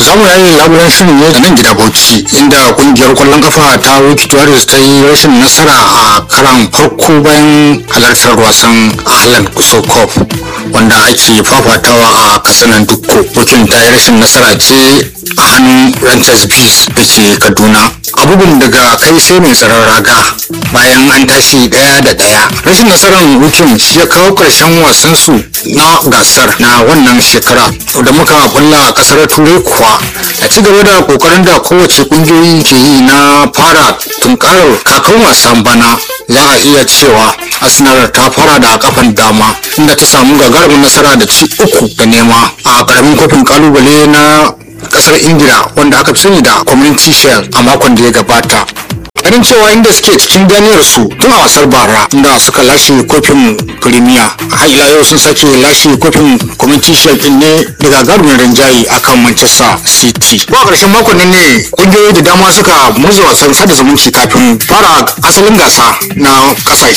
za mu yayi labulen shirin ne a nan gida bauchi inda kungiyar kwallon kafa ta wiki warriors ta yi rashin nasara a karan farko bayan halartar wasan ahlan kuso cup wanda ake fafatawa a kasanan dukko wikin ta yi rashin nasara ce a hannun ranchers bees da ke kaduna abubuwan daga kai sai mai tsaron raga bayan an tashi daya da daya rashin nasarar wikin shi ya kawo karshen wasan su na gasar na wannan shekara da muka bulla a kasar turai kuwa a ci gaba da kokarin da kowace kungiyoyi ke yi na fara tunkarar kakan wasan bana za a iya cewa arsenal ta fara da kafan dama inda ta samu gagarumin nasara da ci uku da nema a karamin kofin kalubale na kasar ingila wanda aka fi sani da community shield a makon da ya gabata ganin cewa inda suke cikin ganiyar su tun a wasar bara inda suka lashe kofin premier har ila yau sun sake lashe kofin community shield din ne daga garumin rinjaye akan manchester city ko a ƙarshen makon nan ne kungiyoyi da dama suka murza wasan sada zumunci kafin fara asalin gasa na ƙasashe